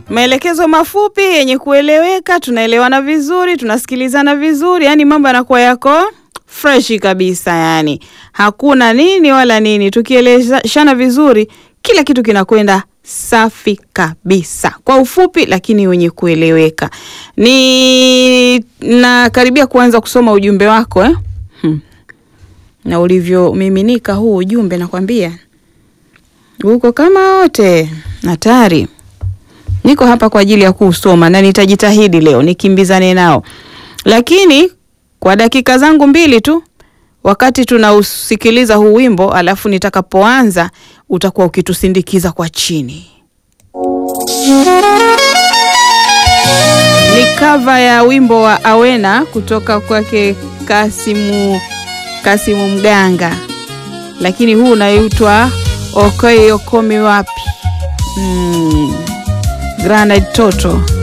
maelekezo mafupi yenye kueleweka, tunaelewana vizuri, tunasikilizana vizuri, yani mambo yanakuwa yako freshi kabisa, yani hakuna nini wala nini. Tukieleshana vizuri, kila kitu kinakwenda safi kabisa, kwa ufupi lakini wenye kueleweka. Ni nakaribia kuanza kusoma ujumbe wako eh? hmm. na ulivyomiminika huu ujumbe, nakwambia uko kama wote hatari. Niko hapa kwa ajili ya kuusoma na nitajitahidi leo nikimbizane nao, lakini kwa dakika zangu mbili tu, wakati tunausikiliza huu wimbo, alafu nitakapoanza utakuwa ukitusindikiza kwa chini. Ni kava ya wimbo wa Awena kutoka kwake Kasimu, Kasimu Mganga, lakini huu unaitwa Okoye Okomi wapi? Mm. Granite Toto